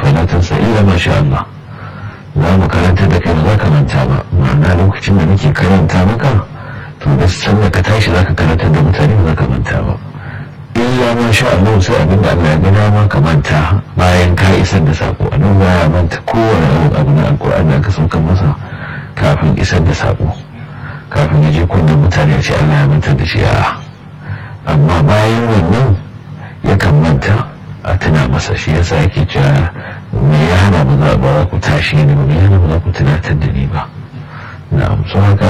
fala tansa illa ma sha Allah za mu karanta da kai ba za ka manta ba ma'ana lokacin da nake karanta maka to da sanda ka tashi za ka karanta da mutane ba za ka manta ba illa ma sha Allah sai abin da Allah ya gina ma ka manta bayan ka isar da sako a nan baya manta kowane abu na alkur'ani da aka sauka masa kafin isar da sako kafin ya je kunnen mutane ce Allah ya manta da shi a amma bayan wannan yakan manta a tuna masa shi yasa yake cewa me ya hana ba za ba ku tashi ni ba me ya hana ba za ku tunatar da ni ba na'am so haka